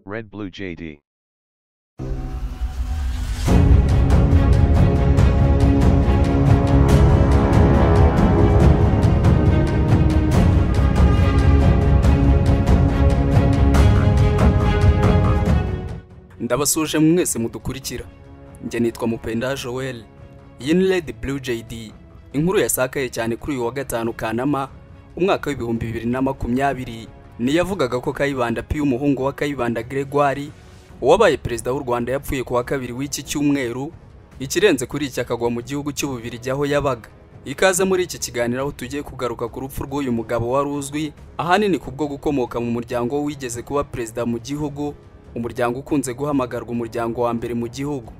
Red Blue JD. ndabasuje mwese mudukurikira njye nitwa mupenda joel iyi ni redi buru jedi inkuru yasakaye cyane kuri uyu wa gatanu kanama umwaka w'ibihumbi bibiri na makumyabiri niyo yavugaga ko kayibanda pi umuhungu wa kayibanda gregoire uwabaye perezida w'u rwanda yapfuye ku wa kabiri w'iki cyumweru ikirenze kuri iki akagwa mu gihugu cy'ububirigi aho yabaga ikaze muri iki kiganiro aho tugiye kugaruka ku rupfu rw'uyu mugabo wari uzwi ahanini kubwo gukomoka mu muryango we wigeze kuba perezida mu gihugu umuryango ukunze guhamagarwa umuryango wa mbere mu gihugu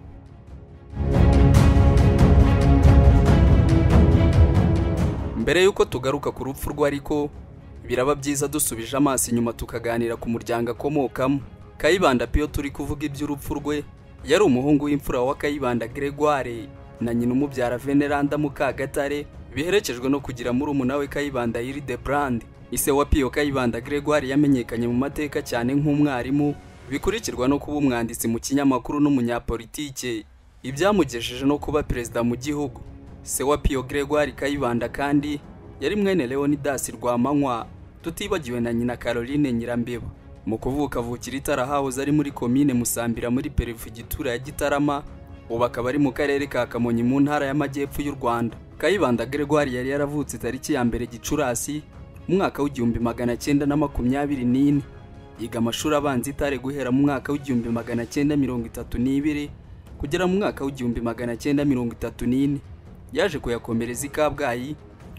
mbere y'uko tugaruka ku rupfu rwe ariko biraba byiza dusubije amaso inyuma tukaganira ku muryango akomokamo kayibanda piyo turi kuvuga iby'urupfu rwe yari umuhungu w'imfura wa kayibanda gregoire na nyina umubyara veneranda mukagatare biherekejwe no kugira muri umu nawe kayibanda yiri de brand ise wa piyo kayibanda gregoire yamenyekanye mu mateka cyane nk'umwarimu bikurikirwa no kuba umwanditsi mu kinyamakuru n'umunyapolitike ibyamugejeje no kuba perezida mu gihugu se wa piyo gregoire kayibanda kandi yari mwene leonidas rwamanywa tutibagiwe na nyina caroline nyirambeba mu kuvuka avukira itarahahoze ari muri komine musambira muri perefugitura ya gitarama ubu akaba ari mu karere ka kamonyi mu ntara y'amajyepfo y'u rwanda kayibanda gregoire yari yaravutse tariki ya mbere gicurasi umwaka w'igihumbi magana cyenda na makumyabiri n'ine yiga amashuri abanza itare guhera mu mwaka w'igihumbi magana cyenda mirongo itatu n'ibiri kugera mu mwaka w'igihumbi magana cyenda mirongo itatu n'ine yaje kuyakomereza i kabgayi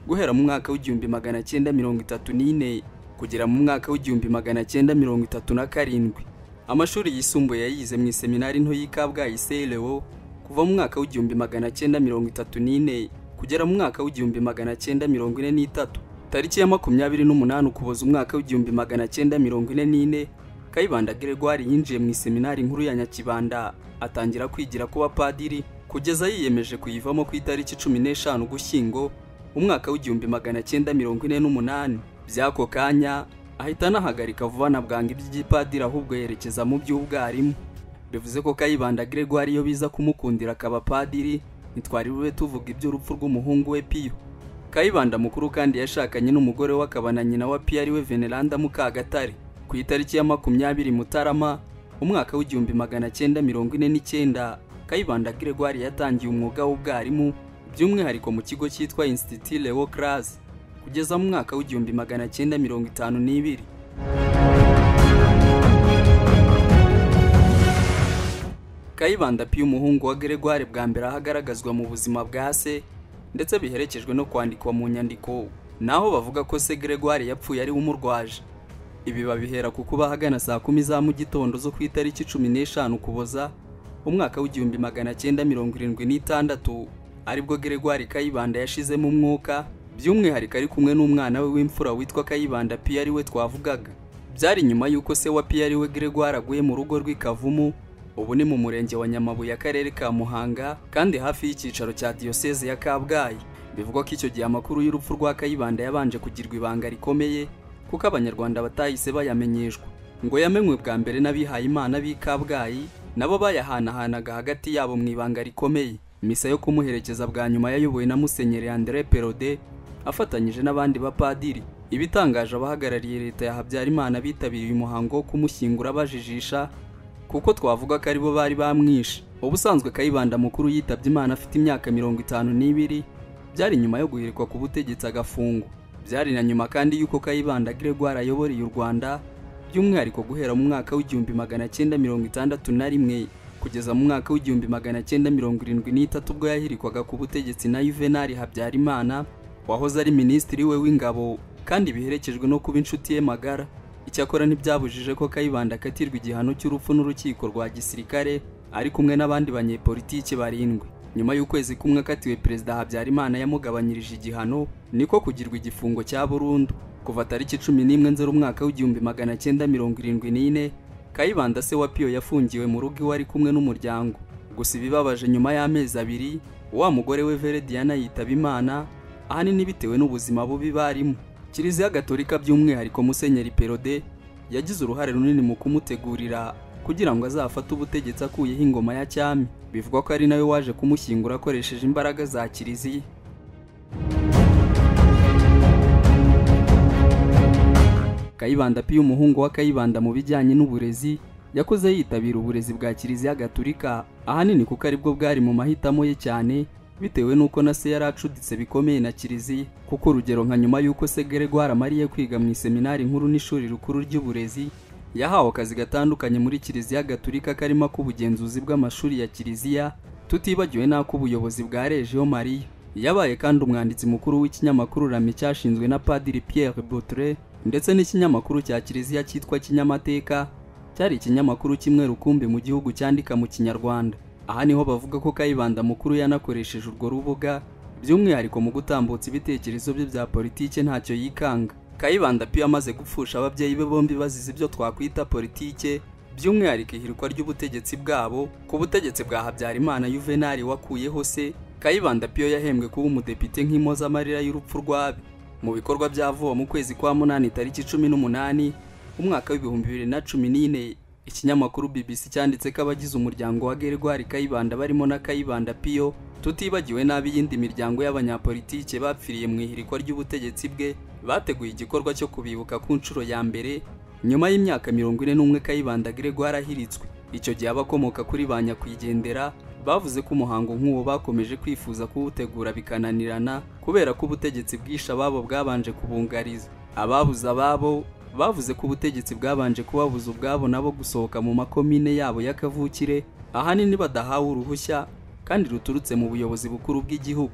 guhera mu mwaka w'igihumbi magana cyenda mirongo itatu n'ine kugera mu mwaka w'igihumbi magana cyenda mirongo itatu na karindwi amashuri yisumbuye yayize mu iseminari nto y'i kabgayi serewo kuva mu mwaka w'igihumbi magana cyenda mirongo itatu n'ine kugera mu mwaka w'igihumbi magana cyenda mirongo ine n'itatu tariki ya makumyabiri n'umunani ukuboza umwaka w'igihumbi magana cyenda mirongo ine n'ine kayibanda gregoire yinjiye mu iseminari nkuru ya nyakibanda atangira kwigira kuba padiri kugeza yiyemeje kuyivamo ku itariki cumi n'eshanu ugushyingo umwaka w'igihumbi magana cyenda mirongo ine n'umunani by'ako kanya ahita anahagarika vuba na bwangu iby'igipadiri ahubwo yerekeza mu by'ubwarimu bivuze ko kayibanda gregoire iyo biza kumukundira akaba padiri ntitwari bube tuvuga iby'urupfu rw'umuhungu we piyo kayibanda mukuru kandi yashakanye n'umugore we akaba na nyina wa piyo ariwe veneranda mukagatare ku itariki ya makumyabiri mutarama umwaka w'igihumbi magana cyenda mirongo ine n'icyenda kayibanda gregoire yatangiye umwuga w'ubwarimu by'umwihariko mu kigo cyitwa institut leo class kugeza mu mwaka w'igihumbi magana cyenda mirongo itanu n'ibiri kayibanda piyo umuhungu wa gregoire bwa mbere aho agaragazwa mu buzima bwa se ndetse biherekejwe no kwandikwa mu nyandiko naho bavuga ko se gregoire yapfuye ari umurwaje ibi babihera ku kuba ahagana saa kumi za mu gitondo zo ku itariki cumi n'eshanu kuboza umwaka w'igihumbi magana cyenda mirongo irindwi n'itandatu aribwo gregoire kayibanda yashizemo umwuka by'umwihariko ari kumwe n'umwana we w'imfura witwa kayibanda piyo ari we twavugaga byari nyuma y'uko se wa piyo ari we gregoire aguye mu rugo rw'ikavumu ubu ni mu murenge wa nyamabuye akarere ka muhanga kandi hafi y'icyicaro cya diyoseze ya kabgayi bivugwa ko icyo gihe amakuru y'urupfu rwa kayibanda yabanje kugirwa ibanga rikomeye kuko abanyarwanda batahise bayamenyeshwa ngo yamenywe bwa mbere n'abihayimana b'i kabgayi nabo bayahanahanaga hagati yabo mu ibanga rikomeye misa yo kumuherekeza bwa nyuma yayobowe na musenyeri andre perode afatanyije n'abandi bapadiri ibitangaje abahagarariye leta ya habyarimana bitabiriye uyu muhango wo kumushyingura bajijisha kuko twavuga ko aribo bari bamwishe ubusanzwe kayibanda mukuru yitabye imana afite imyaka mirongo itanu n'ibiri byari nyuma yo guhirikwa ku butegetsi agafungwa byari na nyuma kandi y'uko kayibanda gregoire ayoboreye u rwanda by'umwihariko guhera mu mwaka w'igihumbi magana cyenda mirongo itandatu na rimwe kugeza mu mwaka w'igihumbi magana cyenda mirongo irindwi n'itatu ubwo yahirikwaga ku butegetsi na yuvenali habyarimana wahoze ari minisitiri we w'ingabo kandi biherekejwe no kuba inshuti ye magara icyakora ntibyabujije ko kayibanda akatirwa igihano cy'urupfu n'urukiko rwa gisirikare ari kumwe n'abandi banyepolitike barindwi nyuma y'ukwezi kumwe akatiwe perezida habyarimana yamugabanyirije igihano niko kugirwa igifungo cya burundu kuva tariki cumi n'imwe nzeri umwaka w'igihumbi magana cyenda mirongo irindwi n'ine kayibanda se wa piyo yafungiwe mu rugo iwe ari kumwe n'umuryango gusa ibibabaje nyuma y'amezi abiri wa mugore we vere diana yitaba imana ahanini bitewe n'ubuzima bubi barimo kiliziya gatolika by'umwihariko musenyeri perode yagize uruhare runini mu kumutegurira kugira ngo azafate ubutegetsi akuyeho ingoma ya cyami bivugwa ko ari nawe waje kumushyingura akoresheje imbaraga za kiliziya kayibanda piyo umuhungu wa kayibanda mu bijyanye n'uburezi yakoze yitabira uburezi bwa kiliziya gaturika ahanini kuko aribwo bwari mu mahitamo ye cyane bitewe n'uko na se yari acuditse bikomeye na kiliziya kuko urugero nka nyuma y'uko se Gregoire amariye kwiga mu iseminari nkuru n'ishuri rikuru ry'uburezi yahawe akazi gatandukanye muri kiliziya gaturika karimo ak'ubugenzuzi bw'amashuri ya kiliziya tutibagiwe n'ak'ubuyobozi bwa regiyo mariya yabaye kandi umwanditsi mukuru w'ikinyamakuru rami cyashinzwe na padiri Pierre Boutre ndetse n'ikinyamakuru cya kiliziya cyitwa kinyamateka cyari ikinyamakuru kimwe rukumbi mu gihugu cyandika mu kinyarwanda aha niho bavuga ko kayibanda mukuru yanakoresheje urwo rubuga by'umwihariko mu gutambutsa ibitekerezo bye bya politike ntacyo yikanga kayibanda piyo amaze gupfusha ababyeyi be bombi bazize ibyo twakwita politike by'umwihariko ihirikwa ry'ubutegetsi bwabo ku butegetsi bwa habyarimana yuvenali wakuyeho se kayibanda piyo yahembwe kuba umudepite nk'impozamarira y'urupfu rw'abe mu bikorwa bya vuba mu kwezi kwa munani tariki cumi n'umunani umwaka w'ibihumbi bibiri na cumi n'ine ikinyamakuru BBC cyanditse ko abagize umuryango wa Gregoire Kayibanda barimo na Kayibanda Pio tutibagiwe n'ab'iyindi miryango y'abanyapolitike bapfiriye mu ihirikwa ry'ubutegetsi bwe bateguye igikorwa cyo kubibuka ku nshuro ya mbere nyuma y'imyaka mirongo ine n'umwe Kayibanda Gregoire ahiritswe icyo gihe abakomoka kuri ba nyakwigendera bavuze ko umuhango nk'uwo bakomeje kwifuza kuwutegura bikananirana kubera ko ubutegetsi bwishe ababo bwabanje kubungariza ababuze ababo bavuze ko ubutegetsi bwabanje kubabuza ubwabo nabo gusohoka mu makomine yabo y'akavukire ahanini badahawe uruhushya kandi ruturutse mu buyobozi bukuru bw'igihugu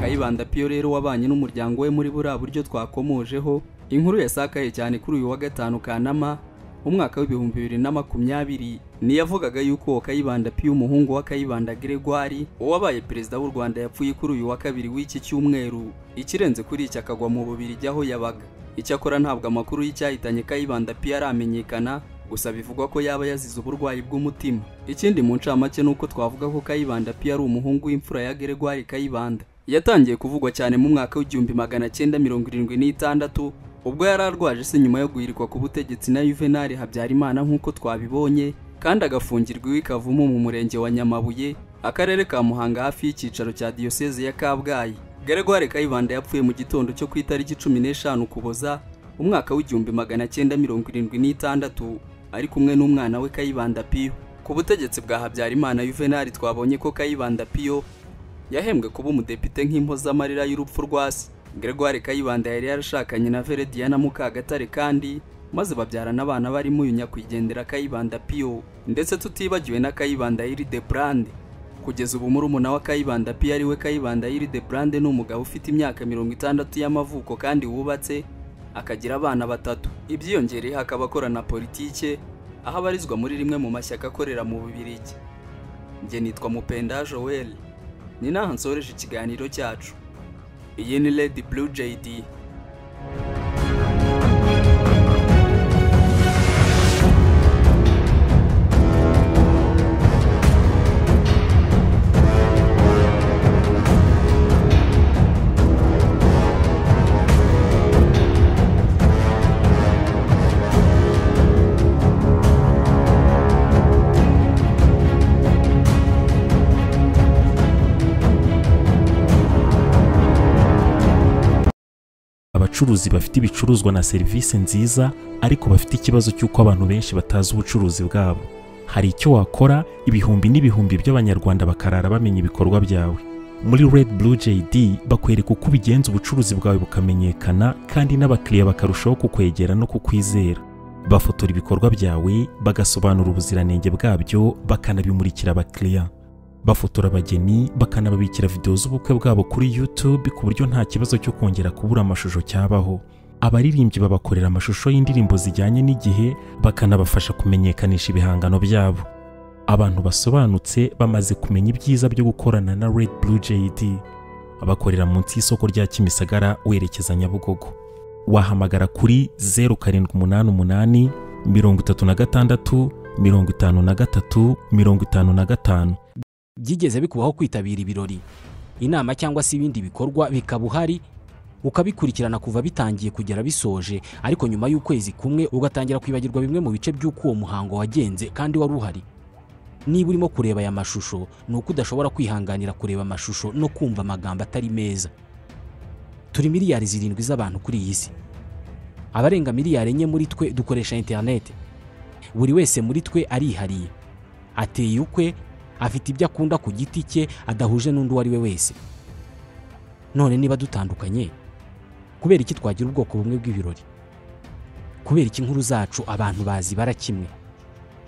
kayibanda piyo rero wabanye n'umuryango we muri buriya buryo twakomojeho inkuru yasakaye cyane kuri uyu wa gatanu kanama umwaka w'ibihumbi bibiri na makumyabiri niyavugaga yuko uwo kayibanda piyo umuhungu wa kayibanda Gregoire uwabaye perezida w'u Rwanda yapfuye kuri uyu wa kabiri w'iki cyumweru ikirenze kuri iki akagwa mu bubiri aho yabaga icyakora ntabwo amakuru y'icyahitanye kayibanda piyo aramenyekana gusa bivugwa ko yaba yazize uburwayi bw'umutima ikindi mu ncamake ni uko twavuga ko kayibanda piyo ari umuhungu w'imfura ya Gregoire kayibanda yatangiye kuvugwa cyane mu mwaka w'igihumbi magana cyenda mirongo irindwi n'itandatu ubwo yari arwaje se nyuma yo guhirikwa ku butegetsi na Yuvenali Habyarimana nk'uko twabibonye kandi agafungirwa iwe Kavumu mu murenge wa Nyamabuye akarere ka Muhanga hafi y'icyicaro cya Diyoseze ya Kabgayi Gregoire Kayibanda yapfuye mu gitondo cyo ku itariki cumi n'eshanu Ukuboza umwaka w'igihumbi magana cyenda mirongo irindwi n'itandatu ari kumwe n'umwana we Kayibanda Piyo ku butegetsi bwa Habyarimana Yuvenali twabonye ko Kayibanda Piyo yahembwe kuba umudepite nk'impozamarira y'urupfu rwa se Gregoire Kayibanda yari yarashakanye na Verediana Mukagatare kandi maze babyarana abana barimo uyu nyakwigendera Kayibanda Pio ndetse tutibagiwe na Kayibanda Yiri de Brand kugeza ubu muri umuna wa Kayibanda Pio ari we Kayibanda Yiri de Brand ni umugabo ufite imyaka mirongo itandatu y'amavuko kandi wubatse akagira abana batatu ibyiyongereyeho akaba akora na politike aho abarizwa muri rimwe mu mashyaka akorera mu Bubiligi njye nitwa Mupenda Joel ni naha nsoreje ikiganiro cyacu iyi ni ledi buru jeyidi abacuruzi bafite ibicuruzwa na serivisi nziza ariko bafite ikibazo cy'uko abantu benshi batazi ubucuruzi bwabo hari icyo wakora ibihumbi n'ibihumbi by'abanyarwanda bakarara bamenya ibikorwa byawe muri red blue jd bakwereka uko ubigenza ubucuruzi bwawe bukamenyekana kandi n'abakiriya bakarushaho kukwegera no kukwizera bafotora ibikorwa byawe bagasobanura ubuziranenge bwabyo bakanabimurikira abakiriya bafotora abageni bakanababikira videwo z'ubukwe bwabo kuri YouTube ku buryo nta kibazo cyo kongera kubura amashusho cyabaho abaririmbyi babakorera amashusho y'indirimbo zijyanye n'igihe bakanabafasha kumenyekanisha ibihangano byabo abantu basobanutse bamaze kumenya ibyiza byo gukorana na Red Blue JD bakorera munsi y'isoko rya Kimisagara werekeza Nyabugogo wahamagara kuri 0788 mirongo itatu na gatandatu mirongo itanu na gatatu mirongo itanu na gatanu byigeze bikubaho kwitabira ibirori inama cyangwa se ibindi bikorwa bikaba uhari ukabikurikirana kuva bitangiye kugera bisoje ariko nyuma y'ukwezi kumwe ugatangira kwibagirwa bimwe mu bice by'uko uwo muhango wagenze kandi wari uhari niba urimo kureba aya mashusho ni uko udashobora kwihanganira kureba amashusho no kumva amagambo atari meza turi miliyari zirindwi z'abantu kuri iyi si abarenga miliyari enye muri twe dukoresha interineti buri wese muri twe arihariye ateye ukwe afite ibyo akunda ku giti cye adahuje n'undi uwo ari we wese none niba dutandukanye kubera iki twagira ubwoko bumwe bw'ibirori kubera iki inkuru zacu abantu bazibara kimwe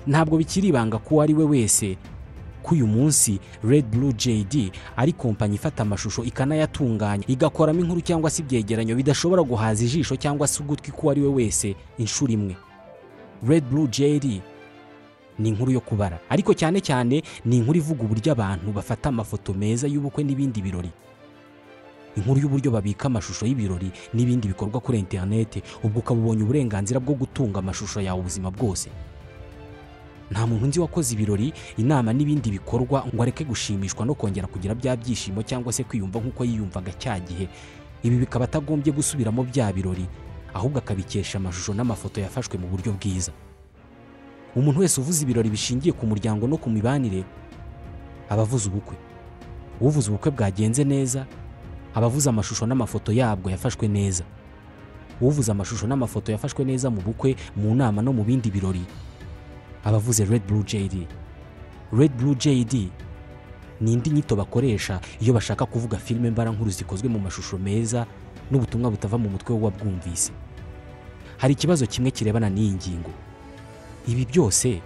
ntabwo bikiri ibanga ko uwo ari we wese ko uyu munsi Red Blue JD ari kompanyi ifata amashusho ikanayatunganya igakoramo inkuru cyangwa se ibyegeranyo bidashobora guhaza ijisho cyangwa se ugutwi k'uwo ari we wese inshuro imwe Red Blue JD ni inkuru yo kubara ariko cyane cyane ni inkuru ivuga uburyo abantu bafata amafoto meza y'ubukwe n'ibindi birori inkuru y'uburyo babika amashusho y'ibirori n'ibindi bikorwa kuri interinete ubwo ukaba ubonye uburenganzira bwo gutunga amashusho yawe ubuzima bwose nta muntu nzi wakoze ibirori inama n'ibindi bikorwa ngo areke gushimishwa no kongera kugira bya byishimo cyangwa se kwiyumva nk'uko yiyumvaga cya gihe ibi bikaba atagombye gusubiramo bya birori ahubwo akabikesha amashusho n'amafoto yafashwe mu buryo bwiza umuntu wese uvuze ibirori bishingiye ku muryango no ku mibanire aba avuze ubukwe uvuze ubukwe bwagenze neza aba avuze amashusho n'amafoto yabwo yafashwe neza uvuze amashusho n'amafoto yafashwe neza mu bukwe mu nama no mu bindi birori abavuze Red Blue JD. Red Blue JD ni indi nyito bakoresha iyo bashaka kuvuga filime mbarankuru zikozwe mu mashusho meza n'ubutumwa butava mu mutwe w'uwabwumvise. Hari ikibazo kimwe kirebana n'iyi ngingo. Ibi byose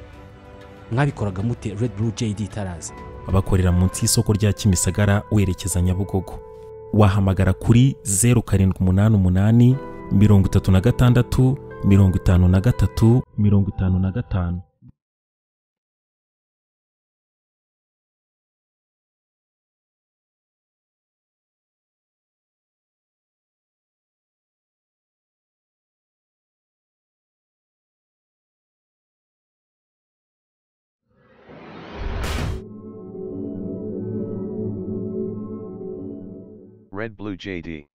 mwabikoraga mute Red Blue JD itaraza? abakorera munsi y'isoko rya kimisagara werekeza nyabugogo wahamagara kuri zeru karindwi umunani umunani mirongo itatu na gatandatu mirongo itanu na gatatu mirongo itanu na gatanu Red Blue JD.